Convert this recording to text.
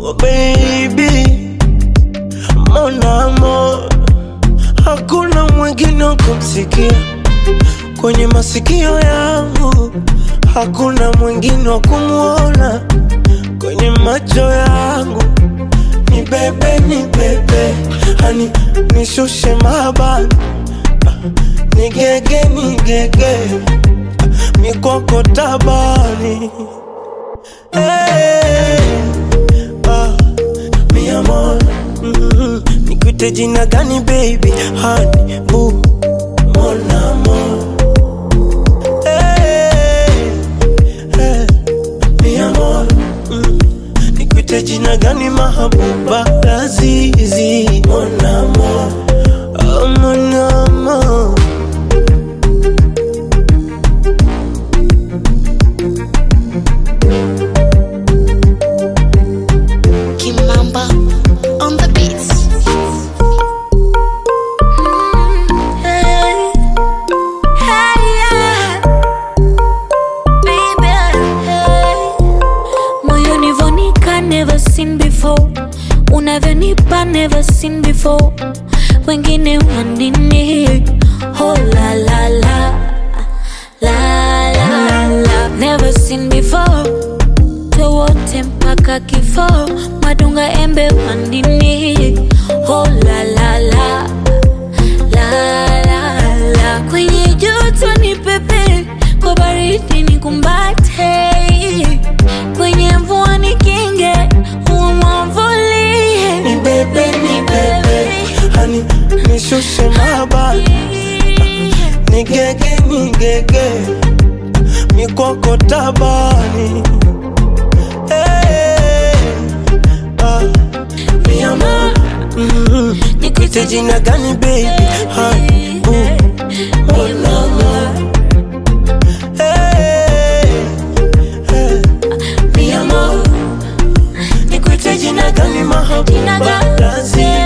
Oh baby, mon amour, hakuna mwingine wa kumsikia kwenye masikio yangu, hakuna mwingine wa kumwona kwenye macho yangu. Ni bebe, ni bebe, hani nishushe mabani, ni gege, ni gege, mikoko tabani Hey, ah, mi amor, mm, nikuite jina gani baby? Honey, boo, mon amour. Hey, hey, mi amor, mm, nikuite jina gani mahabuba? Lazizi, mon amour, oh, mon amour. Kimamba on the beats. Hey, hey, yeah. Baby, hey. Moyoni vonika never seen before unavyonipa never seen before wengine wanini oh la la la la la la never seen before wote mpaka kifo madunga embe wandini oh la la la la la la kwenye joto ni pepe kwa baridi ni kumbate kwenye mvua ni kinge umwavulie Ni bebe, ni bebe, hani nishushe mabani ni gege ni gege mikoko tabani hey, ah, mi amor mm, nikuite jina gani baby Honey, boo, mon amour. Hey, hey, mi amor nikuite jina gani Jina mahabuba gani? lazima